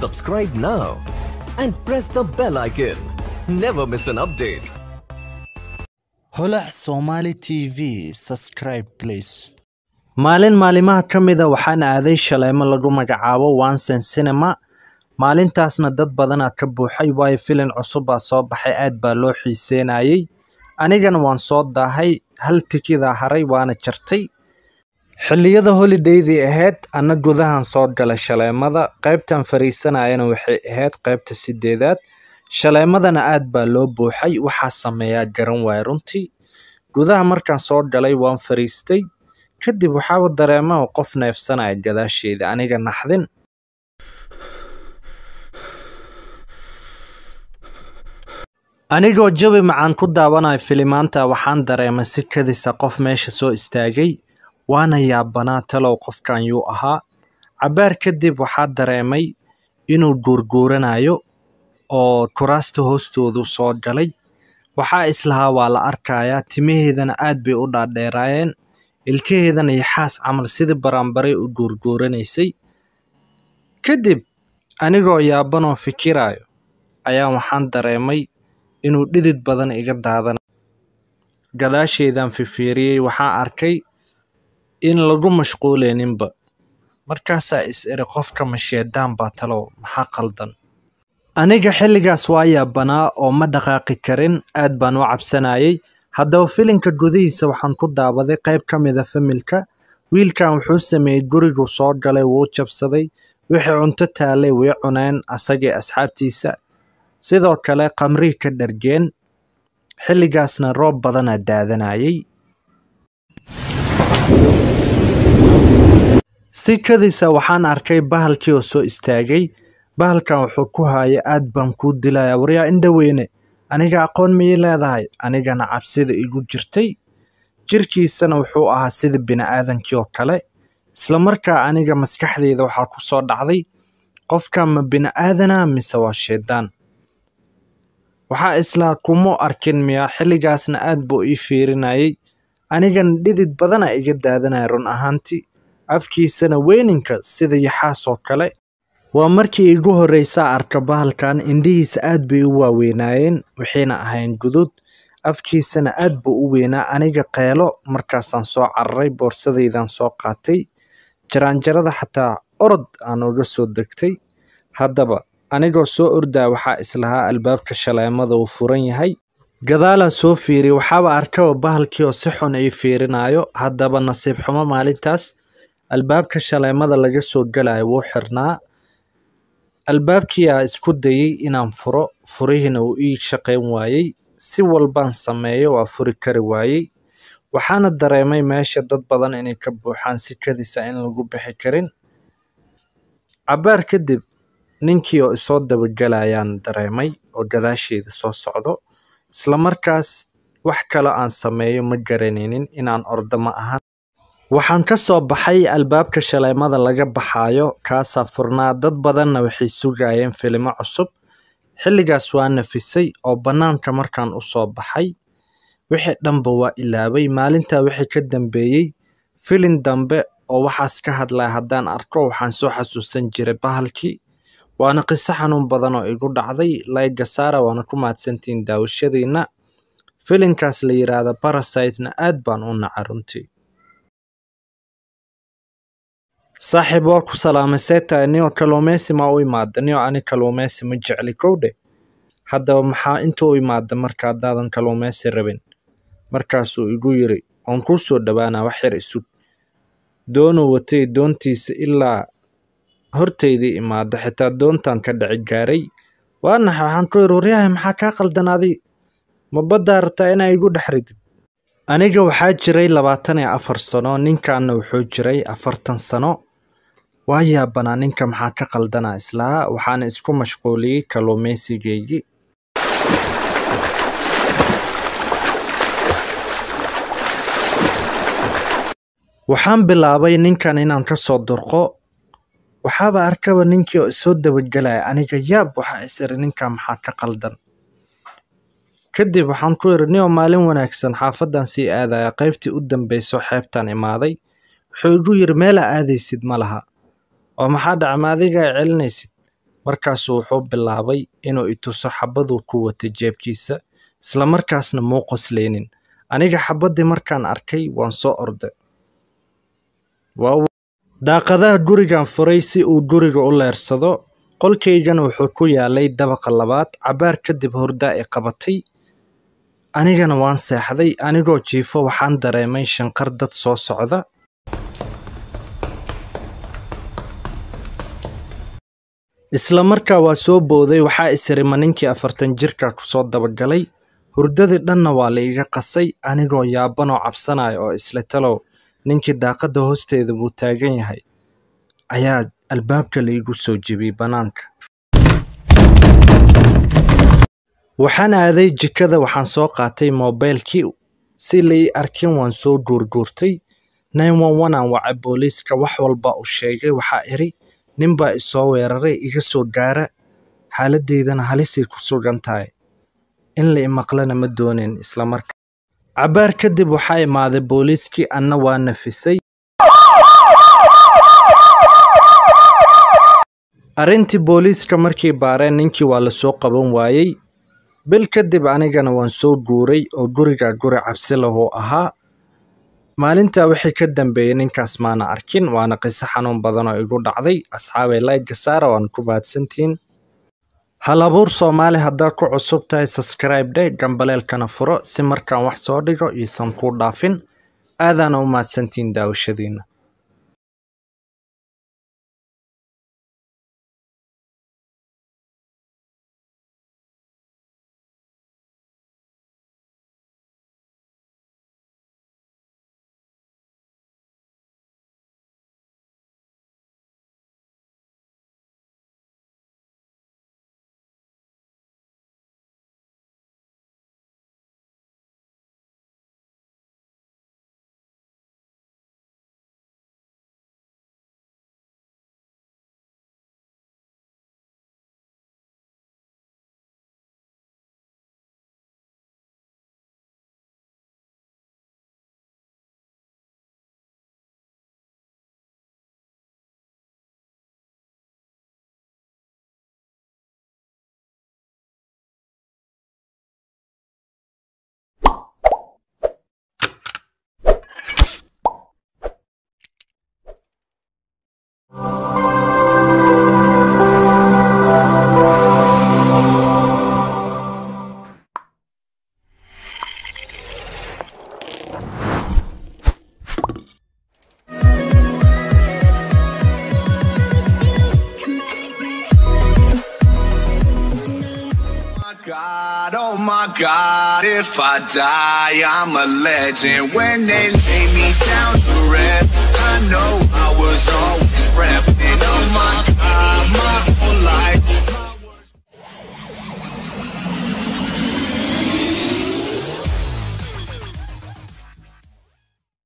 Subscribe now and press the bell icon. Never miss an update. holac somali tv subscribe please maalin maalimaha ka mida waxaan aaday shaleemo lagu magacaabo wansen cinema maalintaasna dad badanaa ka buuxay waayo filin cusubbaa soo baxay aad baa loo xiiseenayey anigana waan soo daahay hal tikidaa haray waana jartay xilliyada holidaydii ahayd anna gudahan soo galay shaleemada qaybtan fariisanayana waxay ahayd qaybta sideedaad shaleemadana aad baa loo buuxay waxaa sameeyaa garan waaya runtii gudaha markaan soo galay waan fariistay kadib waxaaba dareemaha qof neefsanaya gadaasheeda aniga naxdin anigoo jawi macaan ku daawanayo filimaanta waxaan dareemay si kadisa qof meesha soo istaagay waana yaabanaa talow qofkan yuu ahaa cabbaar kadib waxaa dareemay inuu guurguuranayo oo kuraasta hoostoodu soo galay waxaa islahaa waa la arkayaa timaheedana aad bay u dhaadheeraayeen ilkaheedana yaxaas camal sidii baraanbaray u guurguuranaysay kadib anigoo yaabanoo fikirayo ayaa waxaan dareemay inuu dhidid badan iga daadanayo gadaasheedaan fifiiriyey waxaan arkay in lagu mashquuleyninba markaasaa is iri qofka masheedaan baa talow maxaa qaldan aniga xilligaas waa yaabanaa oo ma dhaqaaqi karin aad baan u cabsanayay haddaba filinka gudihiisa waxaan ku daawaday qayb ka mida familka wiilkan wuxuu sameeyey guriguu soo galay wuu jabsaday wixii cunto taalay way cuneen asagii asxaabtiisa sidoo kale qamrii ka dhargeen xilligaasna roob badanaa daadanayay si kadisa waxaan arkay bahalkii oo soo istaagay bahalkan wuxuu ku haaya aad baan kuu dilaya waryaa indhaweyne aniga aqoon miyay leedahay anigana cabsida igu jirtay jirkiisana wuxuu ahaa sida bini'aadankii oo kale islamarkaa aniga maskaxdeyda waxaa ku soo dhacday qofkan ma bini'aadana mise waa shaydaan waxaa islaa kuma arkin miya xilligaasna aad buu ii fiirinayay anigana dhidid badana iga daadanaya run ahaantii afkiisana weyninka sida yaxaas oo kale waa markii igu horreysaa arka bahalkan indhihiisa aad bay u waaweynaayeen waxayna ahayn gudud afkiisana aad buu u weynaa aniga qeelo markaasaan soo cararay boorsadaydan soo qaatay jaraanjarada xataa orod aan uga soo degtay haddaba anigoo soo ordaa waxaa islahaa albaabka shaleemada uu furan yahay gadaalaa soo fiiri waxaaba arkaba bahalkii oo si xun ii fiirinayo haddaba nasiib xumo maalintaas albaabka shaleemada laga soo galayo wuu xirnaa albaabkiyaa isku dayey inaan furo furihiina uu ii shaqayn waayey si walbaan sameeyo waa furi kari waayey waxaana dareemay meesha dad badan inay ka buuxaan si kadisa in lagu bixi karin cabbaar kadib ninkii oo isoo dabagelayaan dareemay oo gadaasheeda soo socdo islamarkaas wax kale aan sameeyo ma garanaynin inaan ordo ma ahan waxaan ka soo baxay albaabka shaleemada laga baxaayo kaasaa furnaa dad badanna waxay sugayeen filimo cusub xilligaas waa nafisay oo bannaanka markaan u soo baxay wixii dhanba waa ilaabay maalintaa wixii ka dambeeyey filin dambe oo waxaas ka hadlaya haddaan arko waxaan soo xasuusan jiray bahalkii waana qiso xanuun badan oo igu dhacday layga saara waana ku mahadsantihiin daawashadiinna filinkaas la yidhaahda barasitena aad baan u naca runtii saaxiib waa ku salaamay seetahay niyo kalluumeysi ma u imaada niyo ani kalluumeysi ma jecli kowdhe haddaba maxaa inta u imaada marka haddaadan kalluumeysi rabin markaasuu igu yiri waan kuu soo dhowaanaa wax yar isug doonuu watay doontiisa ilaa hortaydii imaada xitaa doontan ka dhici gaaray waa naxay waxaan ku yiri waryahay maxaa kaa qaldan adi ma baddaa rabtaa inaa igu dhex ridid aniga waxaa jiray labaatan iyo afar sano ninkanna wuxuu jiray afartan sano waa yaabanaa ninka maxaa ka qaldanaa islaha waxaana isku mashquuliyey kalluumeysigeygii waxaan bilaabay ninkan inaan ka soo durqo waxaaba arkaba ninkii oo isoo dabagelaya aniga yaab waxaa is iri ninkan maxaa ka qaldan kadib waxaan ku iri nio maalin wanaagsan xaafadan sii aadaya qaybtii u dambeyso xeebtan imaaday wuxuu igu yiri meelaa aadaysid ma laha oo maxaa dhaca ma adiga ay celinaysid markaasuu wuxuu bilaabay inuu ituso xabaduu ku watay jeebkiisa isla markaasna muu qosleynin aniga xabaddii markaan arkay waan soo orday daaqadaha gurigan furay si uu guriga u leersado qolkaygana wuxuu ku yaalay dabaqa labaad cabaar kadib hordaa i qabatay anigana waan seexday anigoo jiifo waxaan dareemay shanqar dad soo socda isla markaa waa soo booday waxaa isirima ninkii afartan jirka kusoo dabagalay hurdadii dhanna waa la iga qasay anigoo yaabanoo cabsanaya oo isla talow ninkii daaqadda hoosteeda buu taagan yahay ayaa albaabka laigu soo jebiyey bannaanka waxaan aaday jikada waxaan soo qaatay moobaylkii si lai arkin waan soo guurguurtay aan wacay booliiska wax walba u sheegay waxaa iri ninbaa isoo weeraray iga soo gaara xaaladeydana halisay ku sugan tahay in la imaqlana ma doonin islamarkaa cabaar kadib waxaa imaaday booliiskii anna waa nafisay arrintii booliiska markii baareen ninkii waa lasoo qaban waayey bil kadib anigana waan soo guuray oo guriga guri cabsi lahuu ahaa maalintaa wixii ka dambeeyey ninkaas maana arkin waana qiso xanuun badan oo igu dhacday asxaabay layga saara waan ku mahadsantihiin hal abuur soomaali haddaad ku cusub tahay subscribe dheh gambaleelkana furo si markaan wax soo dhigo iisan kuu dhaafin aadaana u mahadsantihiin daawashadiina God, oh my God, if I die, I'm a legend. When they lay me down to rest, I know I was always repping. Oh my God.